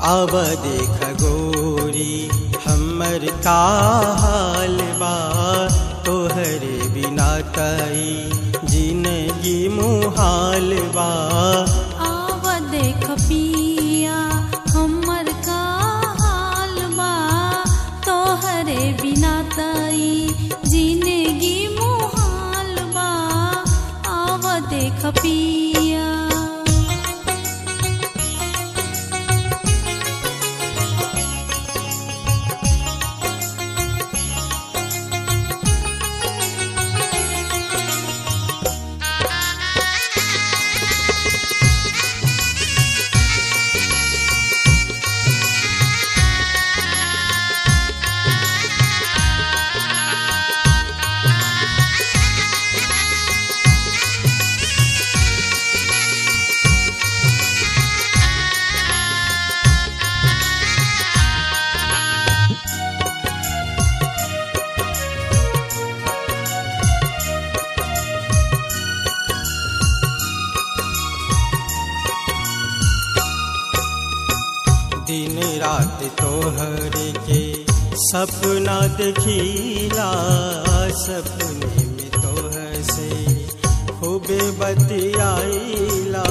अब देख गोरी हमर का हाल बा तोहरे बिना तई जिंदगी मुहाल बा आव देख पिया हमर का हाल बा तोहरे बिना तई जिंदगी मुहाल बा आव देख पिया दिन रात तोहरे के सपना देखीला सपने में तोहर से खूबे बतियाईला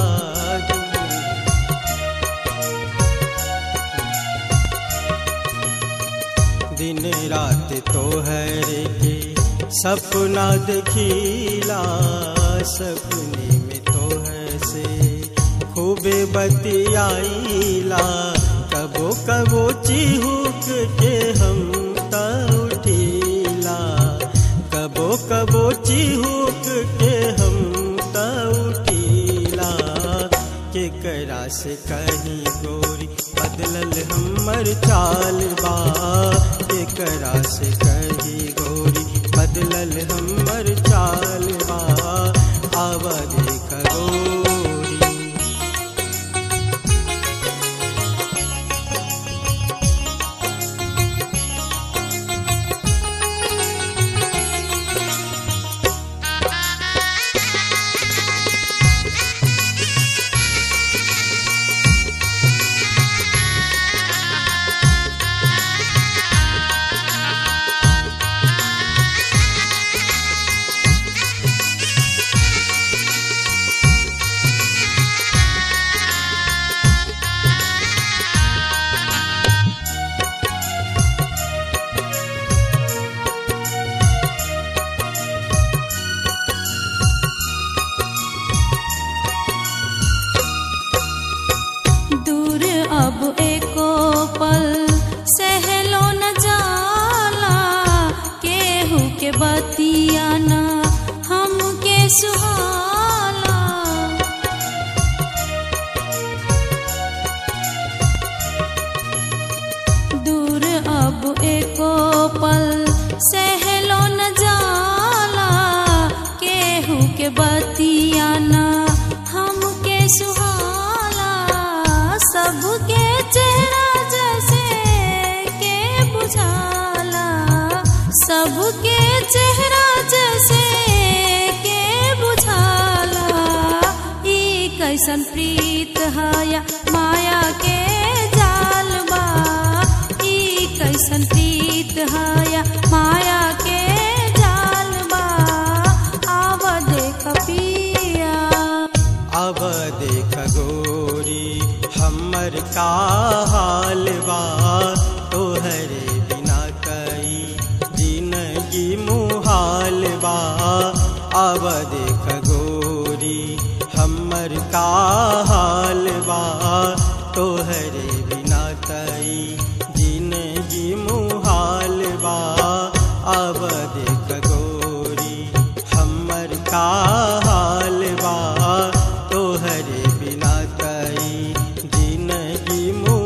दिन रात तोहरे के सपना देखीला सपने में तोहर से खूबे बतियाईला कबो कबो चिहुक के हम त उठीला कबो कबो चिहुक के हम त उठीला केकरा से कहीं गोरी बदलल हमर चाल बा केकरा से कहीं गोरी बदलल हमर चाल बा आव देख गोरी दूर अब एको पल सहलो न जाला केहू के बतिया न हमके सुहाला दूर अब एको पल सहलो न जाला केहू के बतिया न हमके सुहाला सबके चेहरा जैसे के बुझाला सबके चेहरा जैसे के बुझाला ई कैसन प्रीत हया माया के जाल बा ई कैसन प्रीत हया माया के जाल बा आव देख पिया अब देख गोरी हमर का हाल बा तोहरे बिना कई जिंदगी मुहाल बा अब देख गोरी हमर का हाल बा तोहरे बिना कई जिंदगी मुहाल बा अब देख गोरी हमर का हाल बा तोहरे बिना कई जिंदगी मु